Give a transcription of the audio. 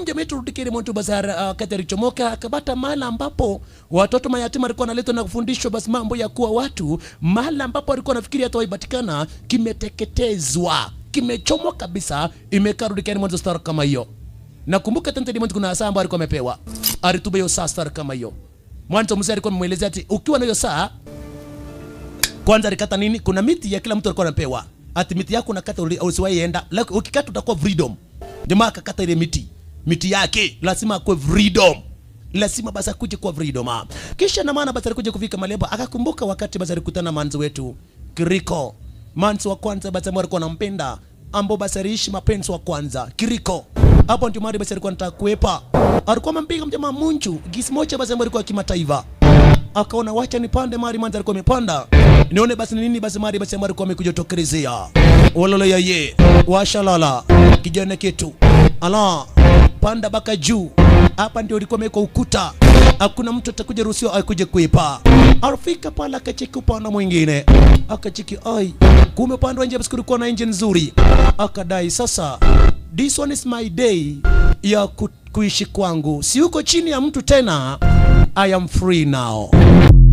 mja wetu Rudikiri Montu Bazar uh, kati alichomoka akapata mahala ambapo watoto mayatima walikuwa wanaletwa na kufundishwa basi mambo ya kuwa watu, mahala ambapo walikuwa nafikiri hata waipatikana kimeteketezwa, kimechomwa kabisa, imekaa Rudikiri Montu star kama hiyo. Nakumbuka Tante Diamond kuna saa ambayo alikuwa amepewa, alituba hiyo saa star kama hiyo. Mwanzo mzee alikuwa amemwelezea ati ukiwa na hiyo saa kwanza alikata nini? Kuna miti ya kila mtu alikuwa anapewa, ati miti yako unakata uli- usiwahi enda, like, ukikata utakuwa freedom. Jamaa akakata ile miti, miti yake lazima akuwe freedom, lazima basi akuje kuwa freedom. ah. Kisha na maana basi alikuja kufika Malebo, akakumbuka wakati basi alikutana na manzi wetu Kiriko, manzi wa kwanza basi ambao alikuwa anampenda, ambao basi aliishi mapenzi wa kwanza Kiriko. Hapo ndio mahali basi alikuwa anataka kuepa, alikuwa amempiga mjamaa Munchu gisi moja basi ambao alikuwa kimataifa akaona wacha nipande mari manzi alikuwa amepanda nione basi ni nini basi mari basi ambayo alikuwa amekuja tokelezea ololo ya ye washalala kijana kitu ala panda baka juu hapa ndio ilikuwa imewekwa ukuta hakuna mtu atakuja ruhusiwa akuje kuipa alifika pale akacheki upande mwingine akacheki ai kumbe upande wa nje basi kulikuwa na engine nzuri akadai sasa this one is my day ya ku, kuishi kwangu si uko chini ya mtu tena I am free now.